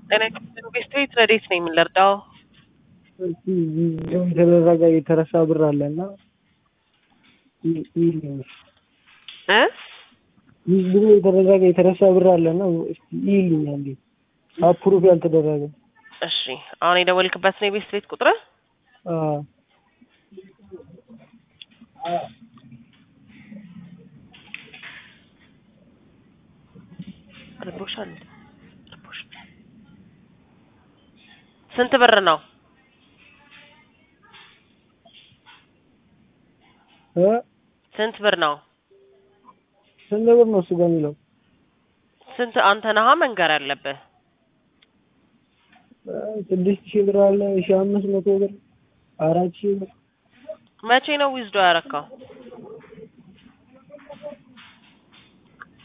ጤና ይስጥልኝ ቤስት ቤት ረዴት ነኝ የምንለርዳው እስቲ የተደረገ የተረሳ ብር አለ እና እ ብዙ የተደረገ የተረሳ ብር አለ እና እስቲ ይልኛ እንዴ አፕሩቭ ያልተደረገ እሺ አሁን የደወልክበት ነው የቤስት ቤት ቁጥር አዎ ርቦሻል ርቦሻል ስንት ብር ነው እ ስንት ብር ነው ስንት ብር ነው እሱ ጋር የሚለው ስንት አንተ ነሃ መንገር ያለብህ ስድስት ሺህ ብር አለ ሺህ አምስት መቶ ብር አራት ሺህ ብር መቼ ነው ዊዝዶ ያረካው